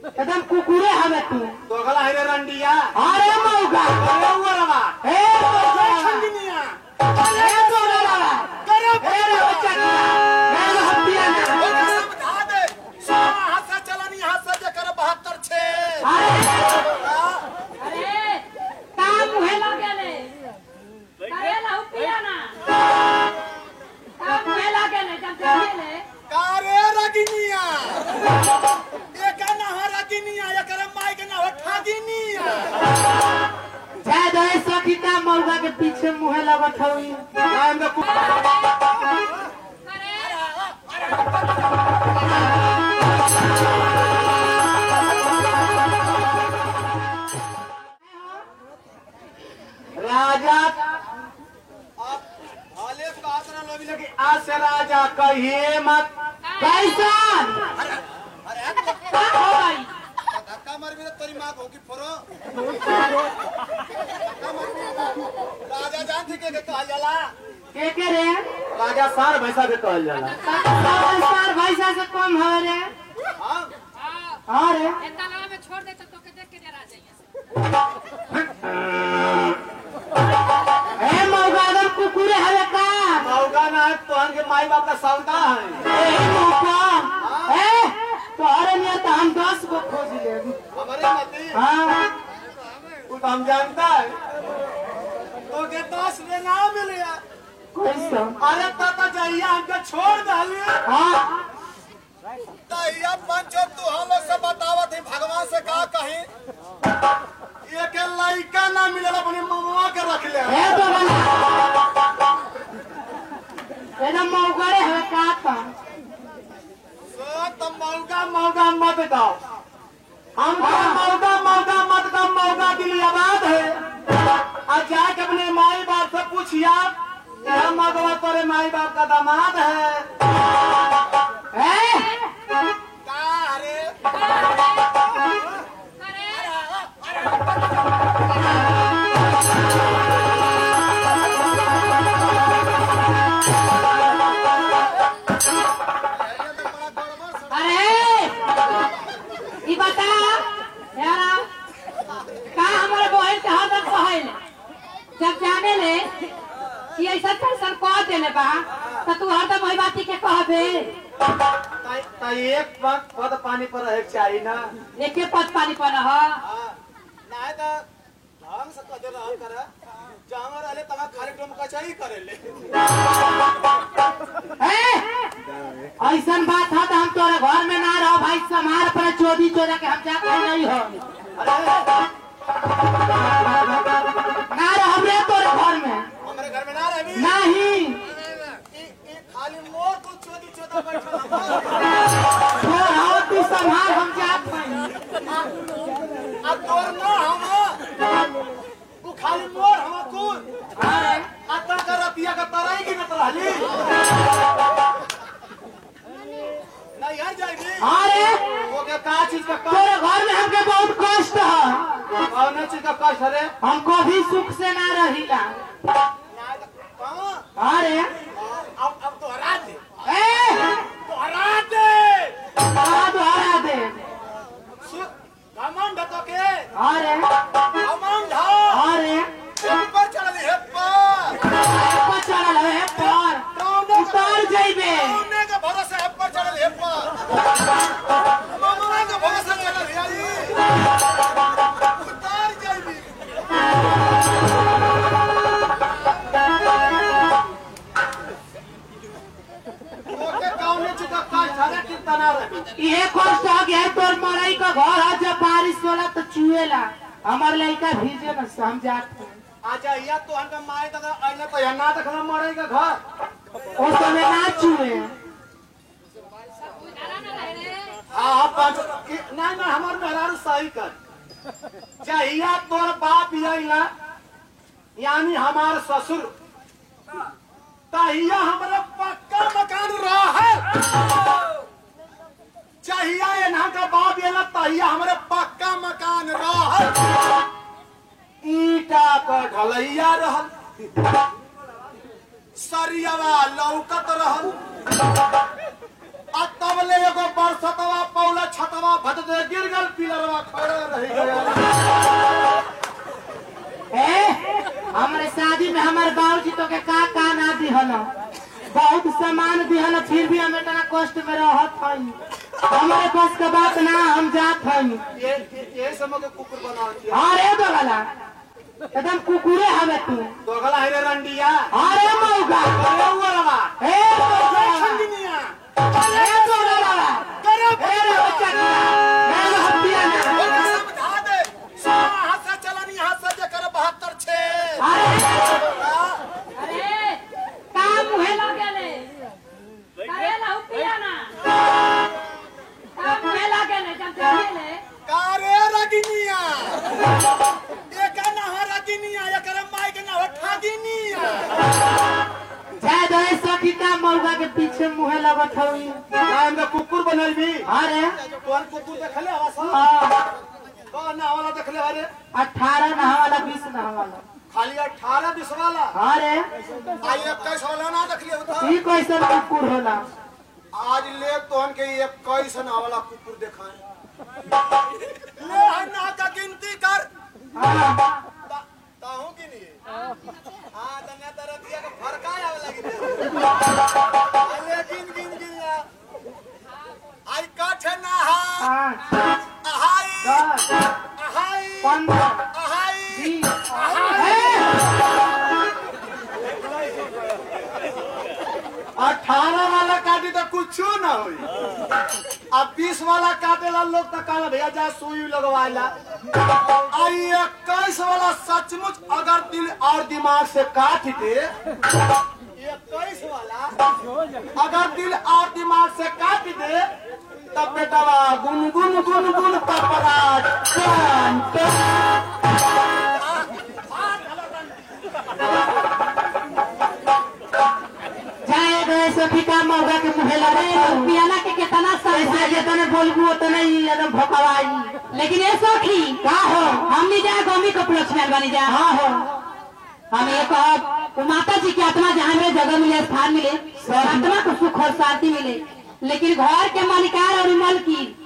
एकदम कुकुरे हवे तू तो गला है रे रंडिया अरे मौका अरे वो रवा ए मौका खंडनिया ए मौका करे ए रे बच्चा ए रे हत्या ना समझा दे सोना हाथ से चलनी हाथ से जे करे 72 छे अरे अरे का मुहे लगेले करे ला पिया ना का मुहे लगेले जब चलेले कारे रगिनिया एका ना हो रगिनिया एकरे माई के ना हो ठागिनिया जय जय सखीता मौका के पीछे मुहे लगत हई नाम दे करे राजा अब हाले बात ना लोगी लगी आज से राजा कहिए मत कैसन अरे का होई धक्का मार भी तेरी मां होगी फोरो राजा जान थी के कहल जाला के के रे राजा सार भैसा के कहल जाला सर भैसा से कम है रे हां हाँ रे ए तालाब में छोड़ दे तो तोके देख के डरा जाइए ए मौका एकदम कुकुरे हवे का मौका ना है तोहन के माई बाप का सौदा है ए मौका ए तोहरे लिए तो हम दस गो खोज ले हमारे मती हाँ तू तो हम जानता है तो के दस में ना मिले कैसन अरे ताता जहिया हमके छोड़ डालिए हाँ तैया पंचो तू हम लोग से बतावत है भगवान से का कही एक लड़का ना मिलेला अपने ममवा के रख ले ए बगला एकदम मौका रे हवे का था सो तुम मौका मौका मत दो हम हाँ। मौका मौका मत दो मौका के लिए आबाद है और जाके अपने माई बाप से पूछिया यह मगवा तेरे माई बाप का दामाद है ए का रे करे अरे ई बता यारा का हमारे बहन के हाथ में कहल जब जाने ले कि ऐसा फैसल कह देले बा तो तू हरदम वही बात के कहबे त- त एक पद पद पानी पर रहे के चाहिए ना एके पद पानी पर ह नहीं तो ढंग से कदे रहल कर जहाँ रहले तहाँ खाली टोम कचाई करेले ए ऐसन बात है तो हम तोरे घर में ना रहो भाई समार पर चोरी चोरा के हम जाते नहीं हो अरे ना रहो रे तोरे घर में हमारे घर में ना रही नहीं ई- ई खाली मोर को चोदी चोदा बैठल हम छोड़ हो तू संभाल हम जात नहीं अब तोर ना हम तू खाली मोर हम कुल अरे आता कर रतिया का तराई की नत रहली नहीं यार जाएगी अरे वो के का चीज का कष्ट तोरे घर में हमके बहुत कष्ट है कौन चीज का कष्ट है हम कभी सुख से ना रहिला कहाँ अरे अब अब तो हरा दे ए तो हरा दे कहा दोहरा दे सु- घमंड तो के अरे घमंड हो अरे ऊपर चढ़ल है पर पर चढ़ल है पर उतर जइबे कौने के भरोसे है पर चढ़ल है पर ममरा के भरोसे चढ़ल है ई उतार जाइबी ओके कौने चीज का कष्ट है चिंता ना रही ये कष्ट हो गया तोर मरई का घर है जब बारिश होला तो चुएला हमार लड़का भीजे न समझात है। अच्छा या तो हमका माय तक अइले तो यहाँ ना देखला मरे के घर ओ समय ना चुए डरा ना रहे रे हाँ हाँ पाँच कि- नहीं नहीं हमार मेहरारू सही कर चाहिए तोर बाप यही यानी हमार ससुर तहिया हमारा पक्का मकान रहे चाहिए यहाँ का बाप ये तहिया हमारे पक्का मकान रहे ईटा का ढलैया रहल सरियावा लौकत रहल आ तब ले एगो बरसतवा पौला छतवा भद दे गिर गल पिलरवा खड़ा रह गया ए हमारे शादी में हमारे बाबूजी तो के का का ना दिहल बहुत सामान दिहल फिर भी हम इतना कष्ट में रहत हई हमारे पास का बात ना हम जात हई ये ये- ये समय के कुकुर बना दिया अरे दोगला एकदम कुकुरे हवे तू दोगला है रे रंडिया अरे मौका अरे वो रवा ए दोगला खंडनिया अरे दोगला करे ए रे बच्चा ए रे हत्या वो ना समझा दे सोना हाथ से चलनी हाथ से जे करे 72 छे अरे अरे का मुहे लागेले करेला पिया ना का मुहे लागेले जब जानेले कारे रगिनिया एका ना हो रगिनिया एकरा माई के ना हो ठागिनिया जाय दो सखी का मौका के पीछे मुहे लगत हई नाम में कुकुर बनल भी अरे कौन कुकुर देखले हवा सब हाँ, कौन ना वाला देखले अरे अठारह नहा वाला बीस नहा वाला खाली 18 20 वाला अरे आई 21 वाला ना देखले होता ई कैसन कुकुर होला आज ले तोहन के 21 ना वाला कुकुर देखाए ले हन्ना का गिनती कर हाँ, ता- ताहू की नहीं हां तन्या तरतिया का फरका आवे लगी अले गिन गिन गिन ला आई काठे ना हा पाँच अहाई दस अहाई पंद्रह अहाई बीस अठारह वाला काटी तो कुछ ना हुई अब बीस वाला काटेला लोग तो कहला भैया जा सुई लगवाला आई इक्कीस वाला सचमुच अगर दिल और दिमाग से काट दे इक्कीस वाला अगर दिल और दिमाग से काट दे तब बेटवा गुन गुन गुन गुन तपराज टन टन जाए गए सखी का मौका के मुहे लगे पियाला के कितना ऐसे सही जितने बोलबू उतने ही एकदम भोकवाई लेकिन ये सखी का हो हमनी जा गमी के उपलक्ष्य में बनी जा हाँ हो हम ये कहब वो माता जी की आत्मा जहाँ में जगह मिले स्थान मिले आत्मा को सुख और शांति मिले लेकिन घर के मालिकार और मलकी